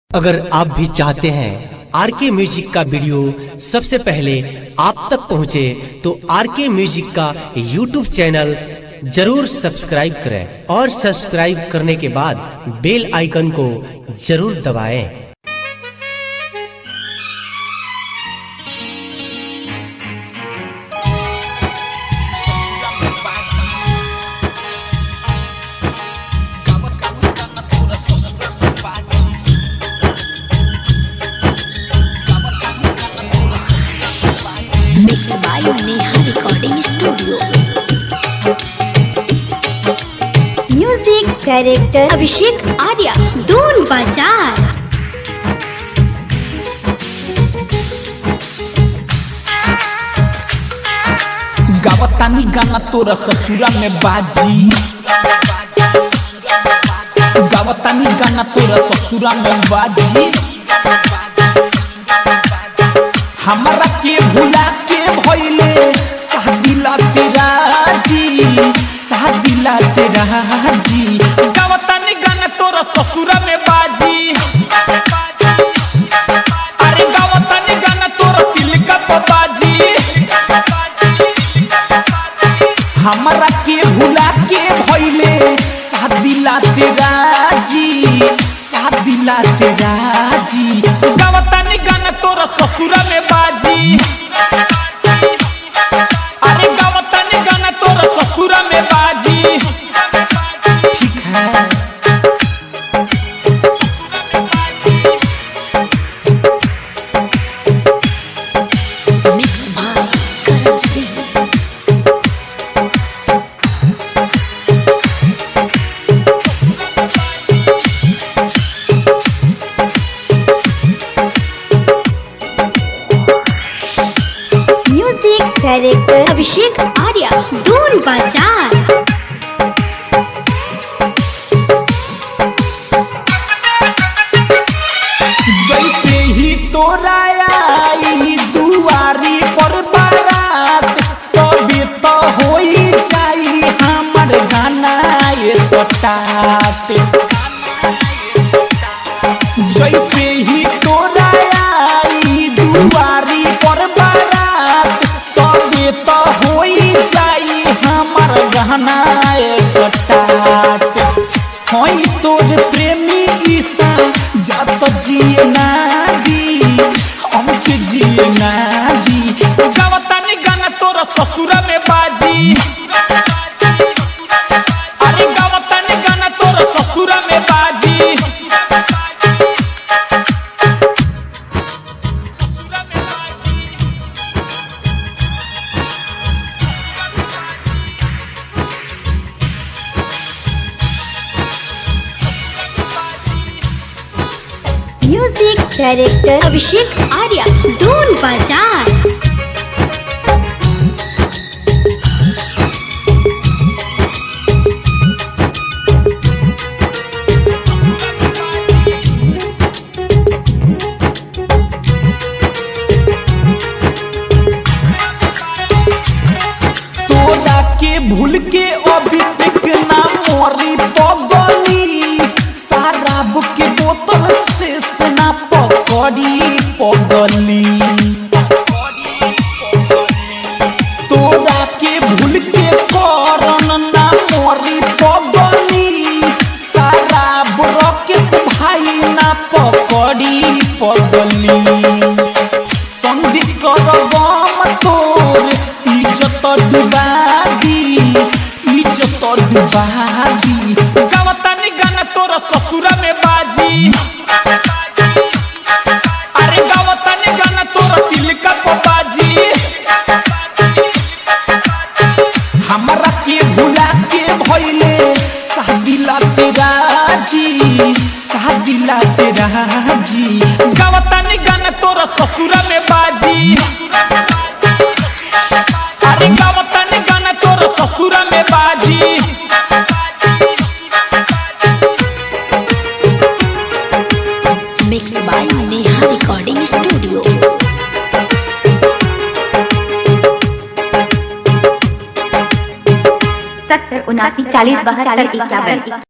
अगर आप भी चाहते हैं आर के म्यूजिक का वीडियो सबसे पहले आप तक पहुंचे तो आर के म्यूजिक का यूट्यूब चैनल जरूर सब्सक्राइब करें और सब्सक्राइब करने के बाद बेल आइकन को जरूर दबाएं। Mixed by Neha Recording Studio. Music director Abhishek Arya दून बाजार गावतानी गाना तोरा ससुरा में बाजी गावतानी गाना तोरा ससुरा में बाजी हमारा के भुला के भइले शादिला तेरा जी शादिला तेरा जी गावतानी गाना तोरा ससुरा में बाजी अरे गावतानी गाना तोरा तिलका पे बाजी हमरा के भुला के भइले शादिला तेरा जी शादिला तेरा जी गावतानी गाना तोरा ससुरा में बाजी अरे गावतानी गाना तोरा ससुरा में बाजी ठीक है Mixed by Karan Singh. Music director Abhishek Arya दून बाजार जैसे ही तोरा आई दुआरी पर बारात तबे तो होई जाई हमर गाना ये सटाट जैसे ही तोरा आई दुआरी पर बारात तबे तो होई जाई हमर गाना ये सटाट होई तोर प्रेमी ईसा जात जिए ना दी हमके जिए ना दी गावतानी गाना तोरा ससुरा में बाजी अरे गावतानी गाना तोरा ससुरा में बाजी ससुरा में बाजी म्यूजिक डायरेक्टर अभिषेक आर्या दून बाजार तोरा के भूल के अभिषेक ना मोरी पगली शराब के बोतल से सेना पकड़ी पगली तोरा के भूल के करन ना मोरी पगली शराब रकेश भाई ना पकड़ी पगली संदीप सरगम तोर इज्जत डुबा दी इज्जत डुबा दी गावतानी गाना तोरा ससुरा में बाजी अरे गावतानी गाना तोरा तिलका पे बाजी हमरा के भुला के भइले शादिला तेरा जी शादिला तेरा जी गावतानी गाना तोरा ससुरा में बाजी अरे गावतानी गाना तोरा ससुरा में बाजी Mixed by Neha Recording Studio. सत्तर उनासी चालीस बहत्तर इक्यावन